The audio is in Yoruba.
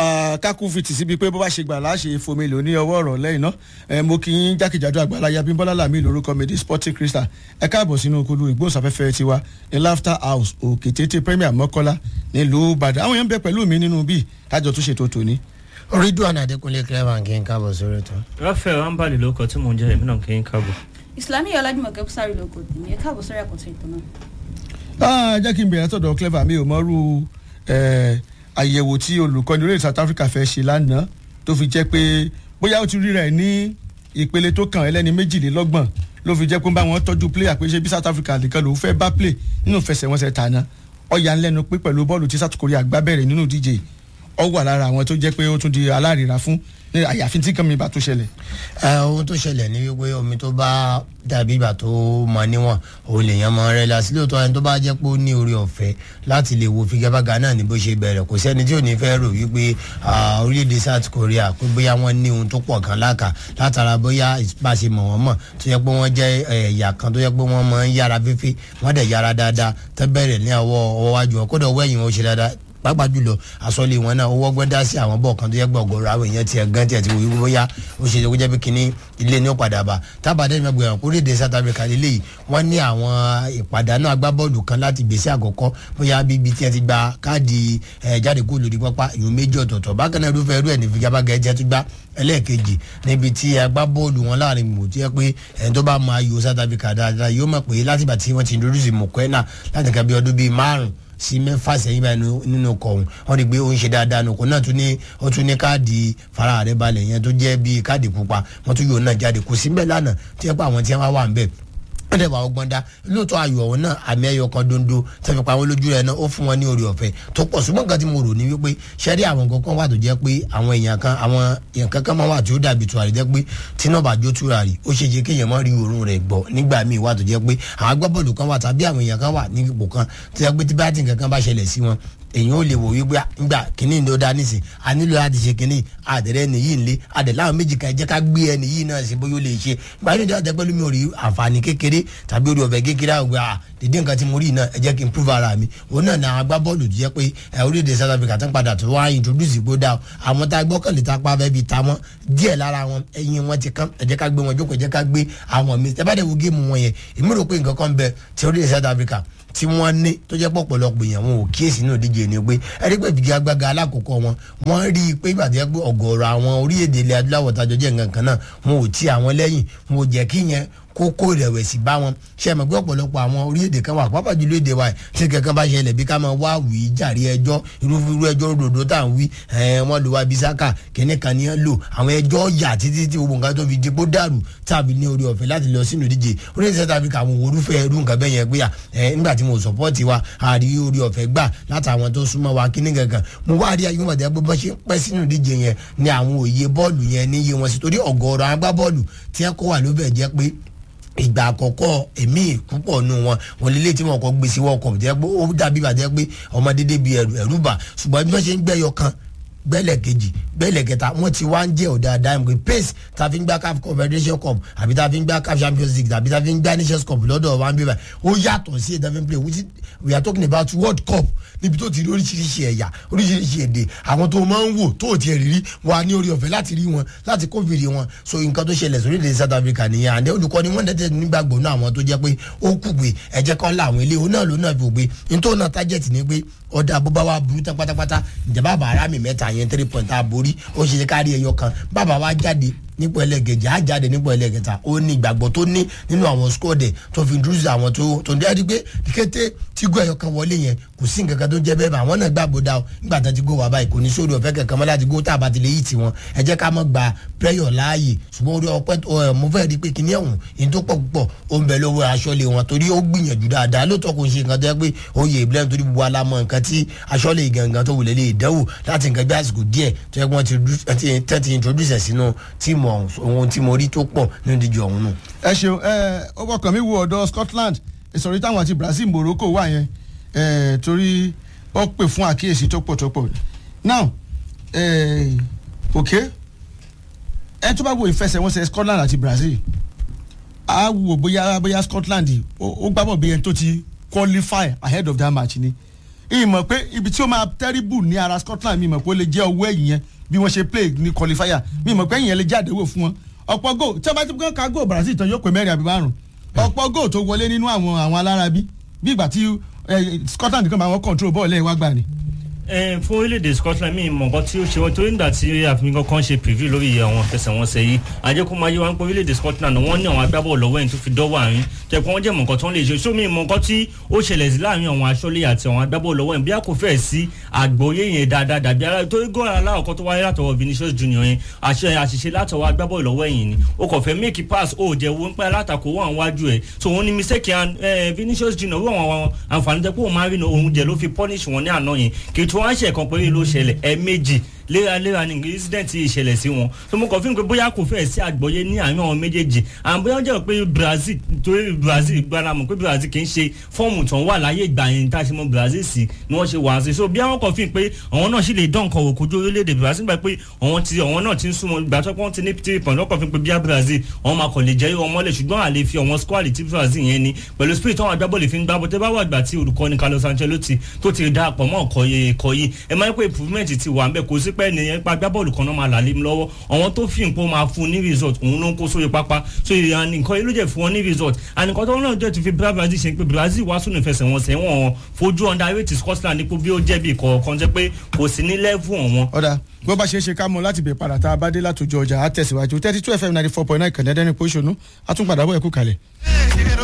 kákú fi tì síbi pé bó bá ṣe gbà láṣẹ fomi lò ní ọwọ́ ọ̀rọ̀ lẹ́yìn náà mo kì í jákèjádò àgbàláyà bímbọ́lá làmì lórúkọ mi di sporting crystal ẹ káàbọ̀ sínú okulu ìgbóhùnsáfẹ́fẹ́ tiwa ní laughter house òkè tètè premier mọ́kọ́lá nílùú ìbàdàn àwọn èèyàn ń bẹ pẹ̀lú mi nínú bíi kájọ tó ṣètò tòní. ridwan adekunle clever kí n káàbọ̀ sórí ètò. rafael ambali ló kọ tí mò ń jẹ èmi náà kí n káàbọ̀. islami ọlájúmọ̀kẹ́ sáré lóko tèmi ẹ káàbọ̀ sórí àkọsọ ètò náà. jẹ́ kí n bẹ̀rẹ̀ tọ̀dọ̀ clever mi ò mọ́rú àyẹ̀wò tí olùkọ́ni orílẹ̀ south africa fẹ́ ṣe lánàá tó fi jẹ́ pé bóyá ó ti rí rẹ̀ ní ìpele tó kàn ẹlẹ́ni méjìlélọ́gbọ̀n ló fi jẹ́ pé bá wọn tọ́jú player pé ṣe bí south africa nìkan ló fẹ́ bá play nínú ìfẹsẹ̀wọnsẹ̀ tàná ọ̀yà ńlẹ́nu pé pẹ̀lú bọ́ọ̀lù tí south korea gbá bẹ̀rẹ̀ nínú díje ọ wà lára àwọn tó jẹ́ pé ó tún di alárìíra fún àyàfi tí kan mi bá tó ṣẹlẹ̀. ohun tó ṣẹlẹ̀ ní wípé omi tó bá dàbí ìgbà tó mọ níwọ̀n òun lèèyàn mọ rẹ la sílẹ̀ tó ẹni tó bá jẹ́ pé ó ní orí ọ̀fẹ́ láti lè wo figabaga náà ní bó ṣe bẹ̀rẹ̀ kò sẹ́ni tí ò ní fẹ́ rò wípé orílẹ̀-èdè south korea pé bóyá wọ́n ní ohun tó pọ̀ kan láàkà látara bóyá ìpàṣẹ mọ̀ wọ́n mọ̀ tó yẹ pé wọ́n jẹ́ ẹ̀yà kan tó yẹ pé wọ́n máa ń yára fífi wọ́n dẹ̀ yára dáadáa tẹ́ bẹ̀rẹ̀ ní ọwọ́ ọwọ́ wájú wọn kódà ọwọ́ ẹ̀yìn wọn ó ṣe dáadáa pàápàá jùlọ àsọlé wọn náà owó ọgbọ́n dá sí àwọn bọ́ọ̀ kan tó yẹ gbọ́ ọ̀gọ̀rọ̀ àwọn èèyàn tiẹ̀ gan tiẹ̀ ti wò wípé bóyá ó ṣe kó jẹ́ pé kínní ilé ní ó padà bá tábàdé ní ọgbẹ̀rún kó léde south africa lélẹ́yìí wọ́n ní àwọn ìpàdánù agbábọ́ọ̀lù kan láti gbèsè àkọ́kọ́ bóyá bíbi tí ẹ ti gba káàdì jáde kó lórí pápá ìlú méjì ọ̀tọ̀ọ̀tọ̀ bákan náà irúfẹ́ irú ẹ̀ ní figabaga ẹ̀jẹ̀ tó gbá ẹlẹ́ẹ̀kejì níbi tí agbábọ́ọ̀lù wọn láàrin mò tí yẹ pé ẹni tó bá máa yọ south africa dáadáa yóò mọ̀ pé látìgbà tí wọ́n ti introduce mokwena láti ka bí ọdún bíi márùn sí mẹ́fà sẹ́yìn báyìí nínú ọkọ̀ ọ̀hún wọ́n rí i pé ó ń ṣe dáadáa nù kó náà tún ní ó tún ní káàdì fara rẹ̀ balẹ̀ yẹn tó jẹ́ bíi káàdì pupa wọ́n tún yóò náà jáde kò sí mbẹ́ lánàá tí yẹ pé àwọn tí wọ́n wà ń bẹ̀ wọ́n dẹ̀ wà ọgbọ́n dá lóòótọ́ ayọ̀ ọ̀hún náà àmì ẹ̀yọ kan dondo tẹ̀fẹ̀ pa àwọn lójú rẹ̀ náà ó fún wọn ní orí ọ̀fẹ́ tó pọ̀ ṣùgbọ́n nǹkan tí mo rò ní wípé ṣẹ́rí àwọn nǹkan kan wà tó jẹ́ pé àwọn èèyàn kan àwọn èèyàn kankan máa wà tí ó dàbí tùràrí jẹ́ pé tíná bá jó tùràrí ó ṣe é ṣe kéèyàn má rí òórùn rẹ̀ gbọ́ nígbà míì wà tó jẹ́ pé àwọn agbábọ́ọ̀lù kan wà tàbí àwọn èèyàn kan wà ní ipò kan tó jẹ́ pé tí bá ti nǹkan kan bá ṣẹlẹ̀ sí wọn èyàn ò lè wò wípé ngbà kínní ló dá nísìn a nílò láti ṣe kínní àdẹrẹ ẹni yìí nlé àdẹ láwọn méjì kan jẹ́ ká gbé ẹni yìí náà sí bóyá ó lè ṣe gba inú ìjọba tẹpẹlú mi ò rí àǹfààní kékeré tàbí orí ọ̀fẹ́ kékeré àwọn gbà dédé nǹkan tí mo rí náà ẹ jẹ́ kí n prove ara mi òun náà ní àwọn agbábọ́ọ̀lù tó jẹ́ pé orílẹ̀-èdè South Africa tó ń padà tó wá introduce ìgbó dá àwọn tá a gbọ́kànlé tá a pa fẹ́ bi ta wọ́n díẹ̀ lára wọn ẹyin wọn ti kán ẹ jẹ́ ká gbé wọn jókòó ẹ jẹ́ ká gbé àwọn mi ẹ bá dẹ̀ wo géèmù wọn yẹn èmi rò pé nǹkan kan bẹ ti orílẹ̀-èdè South Africa tí wọ́n ní tó jẹ́ pọ̀pọ̀lọpọ̀ èèyàn wọn ò kíyèsí náà díje ni pé ẹni pé ìfìgì agbága alákọ̀ọ́kọ́ wọn wọ́n rí i pé ìgbà tó yẹ pé ọ̀gọ̀ọ̀rọ̀ àwọn orílẹ̀-èdè ilẹ̀ adúláwọ̀ tajọ jẹ́ nǹkan kan náà wọn ò tí àwọn lẹ́yìn wọn ò jẹ́ kí yẹn kókó ìrẹ̀wẹ̀sì bá wọn ṣe é mọ̀ pé ọ̀pọ̀lọpọ̀ àwọn orílẹ̀-èdè kan wà pápá jùlọ èdè wa tí kankan bá ṣẹlẹ̀ bí ká máa wá wì í jàre ẹjọ́ irúfirú ẹjọ́ ròdòdó tá à ń wí wọ́n lò wá bisaka kẹ́ni kan ní lò àwọn ẹjọ́ yà títí tí gbogbo nǹkan tó fi di kó dàrú tàbí ní orí ọ̀fẹ́ láti lọ sínú ìdíje orílẹ̀ South Africa àwọn orúfẹ́ irú nǹkan bẹ́ẹ̀ yẹn pé nígbà tí mo sọ̀pọ́ọ̀tì wa àrí orí ọ̀fẹ́ gbà látàwọn tó súnmọ́ wa kíní gangan mo wá rí ayélujára tẹ́ pé bọ́ ṣe pẹ́ sínú ìdíje yẹn ni àwọn òye bọ́ọ̀lù yẹn níye wọn sí torí ọ̀gọ̀ọ̀rọ̀ agbábọ́ọ̀lù tí wọ́n kó wà ló bẹ̀ jẹ́ pé ìgbà àkọ́kọ́ èmi púpọ̀ nù wọn wọn lélẹ̀ tí wọn kọ́ gbé sí world cup jẹ́ pé ó dàbí ìbàjẹ́ pé ọmọ dédé bíi ẹ̀rù ẹ̀rù bà ṣùgbọ́n bí wọ́n ṣe ń gbẹ́yọ kan gbẹ́lẹ̀ kejì gbẹ́lẹ̀ kẹta wọ́n ti wá ń jẹ́ ọ̀dà dime pé pace ta fi ń gbá caf confederation cup àbí ta fi ń gbá caf champions league àbí ta fi ń gbá nations cup lọ́dọ̀ wa ń bí báyìí ó yàtọ̀ sí ẹ̀dá fi ń play which we are talking about world cup níbi tó ti rí oríṣiríṣi ẹ̀yà oríṣiríṣi èdè àwọn tó máa ń wò tó tiẹ̀ rírí wà ní orí ọ̀fẹ́ láti rí wọn láti kófìrí wọn so nǹkan tó ṣẹlẹ̀ sórí ilẹ̀ South Africa nìyẹn àndẹ́ olùkọ́ ni wọ́n dẹ́tẹ̀ nígbàgbọ́ náà àwọn tó jẹ́ pé ó kù pé ẹ̀jẹ̀ kan láwọn ilé òun náà ló náà fi ògbé nítorí náà tájẹ̀tì ni pé ọ̀dà bó bá wà burú tán pátápátá ìjàmbá bàárà mi mẹ́ta yẹn three point a borí ó ṣe ṣe kárí ẹyọ kan bàbá wa jáde nípò ẹlẹ́gẹ̀jẹ̀ á jáde nípò ẹlẹ́gẹ̀ta ó ní ìgbàgbọ́ tó ní nínú àwọn skọ́ọ̀dẹ̀ tó fi dúró sí àwọn tó tó ń dẹ́rẹ́ pé kété tí gbọ́ ẹ̀yọ kan wọlé yẹn kò sí nǹkan kan tó jẹ́ bẹ́ẹ̀ bá àwọn náà gbàgbọ́ dá o nígbà tó ti gó wà báyìí kò ní sórí ọ̀fẹ́ kankan mọ́ láti gó tá a bá ti lè yí tiwọn ẹ jẹ́ ká mọ́ gba pẹ́yọ̀ láàyè ṣùgbọ́n orí ọpẹ́ mo fẹ́ rí i pé kíní ẹ̀hún ìyẹn tó pọ̀ púpọ̀ ó ń bẹ lọ́wọ́ aṣọ́lé wọn torí ó gbìyànjú dáadáa lóòótọ́ kò ń ṣe nǹkan tó yẹ pé ó yẹ ìbílẹ̀ nítorí gbogbo alámọ̀ nǹkan tí aṣọ́lé gangan tó wulẹ̀ lè dẹ́wò láti nǹkan bí àsìkò díẹ̀ tó yẹ kí wọ́n ti introduce ẹ̀ sínú tíìmù ohun tí mo rí tó pọ̀ nínú ìdíje ọ̀hún nù. ẹ ṣeun ẹ ọwọ́ kan mi wo ọ̀dọ̀ Scotland ìsọ̀rí táwọn àti Brazil Morocco wà yẹn torí ó pè fún àkíyèsí tó pọ̀ tó pọ̀ now ok ẹ tó bá wo ìfẹsẹ̀wọnsẹ̀ Scotland àti Brazil a wò bóyá bóyá Scotland ó gbábọ̀ bí ẹni tó ti qualify ahead of that match ni ìmọ̀ pé ibi tí ó máa terrible ní ara Scotland mi mọ̀ pé ó lè jẹ́ ọwọ́ ẹ̀yìn yẹn bí wọ́n ṣe play ní qualifier mi mọ̀ pé ẹ̀yìn yẹn lè jáde wò fún wọn ọ̀pọ̀ goal tí wọ́n bá ti kàn ká goal Brazil tán yóò pé mẹ́rin àbí márùn ọ̀pọ̀ goal tó wọlé nínú àwọn àwọn alárabi bí ìgbà tí eh, Scotland kan bá wọn control bọ́ọ̀lù ẹ̀ wá gbà ni. ẹ fún orílẹ̀-èdè Scotland mi mọ̀ nǹkan tí ó ṣe wọ́n torí nígbà tí àfihàn kan ṣe preview lórí àwọn ìfẹsẹ̀wọnsẹ̀ yìí àjẹkù máa yé wa ń pé orílẹ̀-èdè Scotland wọ́n ní àwọn agbábọ́ọ̀lù lọ́wọ́ ẹ̀yìn tó fi dọ́wọ́ àárín jẹ́ pé wọ́n jẹ́ mọ̀ nǹkan tó ń lè ṣe sómi mọ̀ nǹkan tí ó ṣẹlẹ̀ sí láàrin àwọn aṣọ́lé àti àwọn agbábọ́ọ̀lù lọ́wọ́ ẹ̀yìn bí a kò fẹ́ sí àgbọ́yé yẹn dáadáa dàbí ara torí gọ́ọ̀rọ̀ aláwọ̀kọ́ tó wáyé látọwọ́ Vinicius Junior yẹn àṣẹ àṣìṣe látọwọ́ agbábọ́ọ̀lù lọ́wọ́ ẹ̀yìn ni ó kàn fẹ́ make pass ó jẹ́ wo ń pẹ́ alátakò wọ́n wájú ẹ̀ so òun ni mistake yan Vinicius Junior wọ́n àwọn àǹfààní tẹ́ pé òun máa rí òun jẹ́ ló fi punish wọn ní àná yẹn kì í tún wá ṣe ẹ̀kan péré ló ṣẹlẹ̀ ẹ̀ẹ̀mejì léraléra ní incident yìí ṣẹlẹ̀ sí wọn so mo kàn fún mi pé bóyá kò fẹ́ sí àgbọ́yé ní àárín àwọn méjèèjì àwọn bóyá jẹ́ pé Brazil torí Brazil gbára mọ̀ pé Brazil kì í ṣe fọ́ọ̀mù tó ń wà láyé ìgbà yẹn tá a ṣe mọ̀ Brazil sí ni wọ́n ṣe wà á sí so bí àwọn kàn fún mi pé àwọn náà sì lè dán nǹkan òkú ojú orílẹ̀-èdè Brazil gbà pé àwọn ti àwọn náà ti ń súnmọ́ ìgbà tó pọ́n ti ní three point lọ́kàn fún mi pé bíá Brazil àwọn máa kàn lè jẹ́ ìwọ̀n mọ́lẹ̀ ṣùgbọ́n àlè fi àwọn squad tí Brazil yẹn ni pẹ̀lú spirit àwọn agbábọ́ọ̀lù fi ń gbá bọ́tẹ́ bá wà gbà tí olùkọ́ni Carlos Ancelotti tó ti dá àpọ̀ mọ́ ọ̀kọ́ yìí ẹ máa ń pè improvement ti wà ń bẹ̀ kò sí pẹ́ nìyẹn pa agbábọ́ọ̀lù kan náà máa là lé mi lọ́wọ́ àwọn tó fi nǹkan máa fún ní result òun ló ń kó sórí pápá so nǹkan yìí ló jẹ́ fún wọn ní result ànìkan tó náà jẹ́ ti fi Brazil ṣe pé Brazil wá sínú ìfẹsẹ̀wọnsẹ̀ wọn fojú underrate Scotland nípò bí ó jẹ́ bí kọ̀ọ̀kan jẹ́ pé kò sí ní level wọn. ọ̀dà bó bá ṣe é ṣe ká mọ láti bẹ̀ padà tá a bá dé látòjọ ọjà á tẹ̀síwájú thirty two fm ninety four point nine kẹ̀ndẹ́dẹ́rìn pọ̀ṣọ́nù á tún padà bọ̀ ẹ̀kú kalẹ̀.